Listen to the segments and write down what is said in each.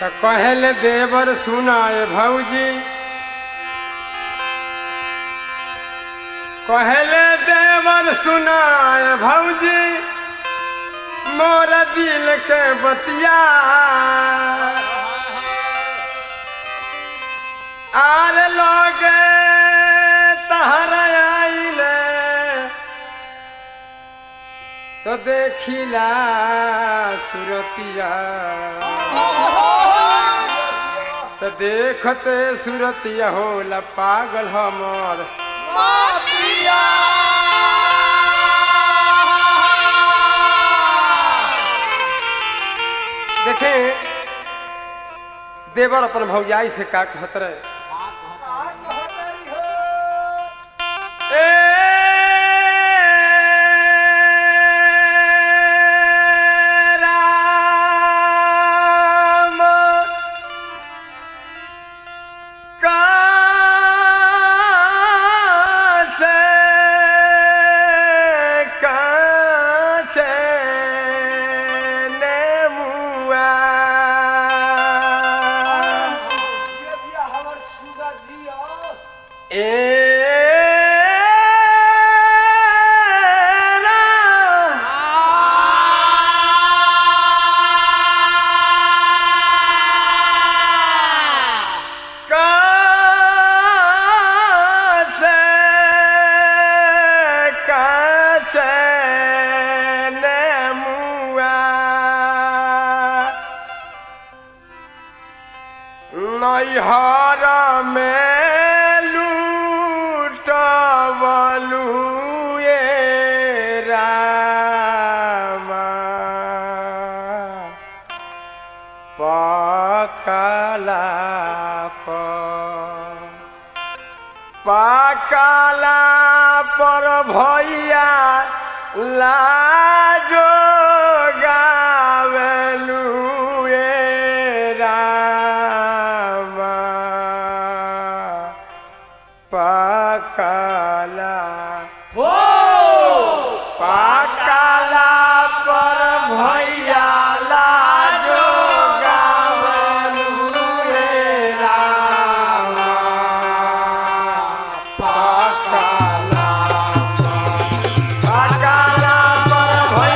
त कहले देवर सुनाए भौजी कहले देवर सुनाए भौजी मोर दिल के बतिया आर लगे तहर आइले तो देखिला सुरतिया तो देखते सुरतिया होला पागल हमर देखे देवर अपन भौजाई से का कहत रहे ए राम काचे काचे नेमुआ ए काचे काचे नेमुआ नैहर में लूटबलू रामा पकला पर पाकला पर भैया लाजो गावेलू रामा पाकला पाकला पर भैया लाजो गावेलू रामा पाकला पाकला पर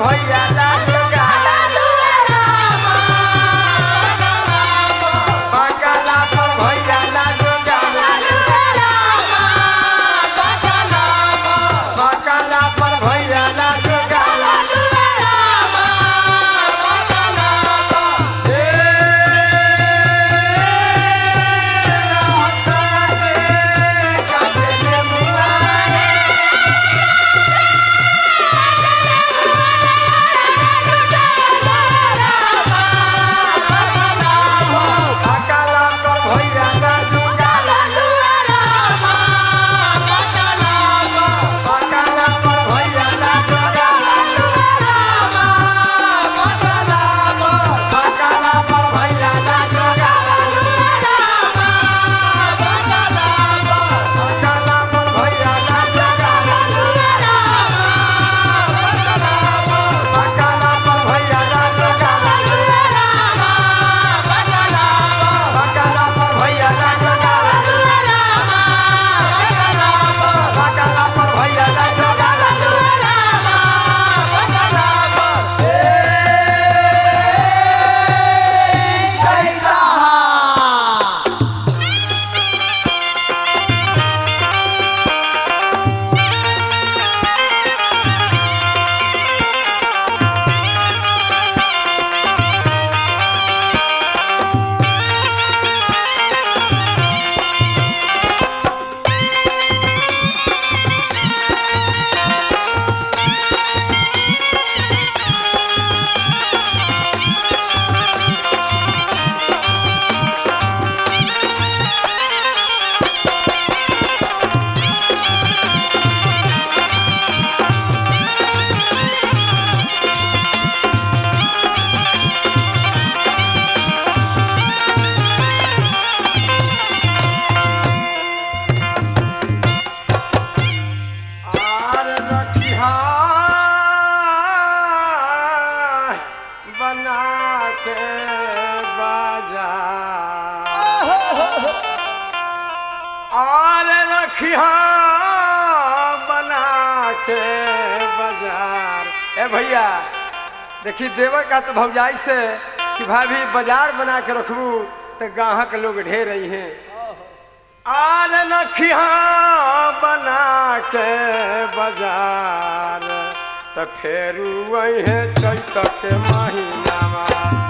भैया लाजो गाला बकला पर भैया लाजो गाला बकला पर भैया लाजो गाला ए काटे मुआ बकला पर भैया लाजो गाला बकला पर भैया लाजो गाला बकला पर भैया लाजो गाला बकला पर भैया लाजो गाला बकला पर भैया लाजो गाला बकला पर भैया लाजो गाला बकला पर भैया लाजो गाला आर रखिया बना के बाजार आर रखिया बना के बाजार ए भैया देखी देवर का तो भौजाई से कि भाभी बाजार बना के रखबू तो गाहक लोग ढेर रही हैं आर नखिया बना के बाजार त फेरू है चैत के महीनावा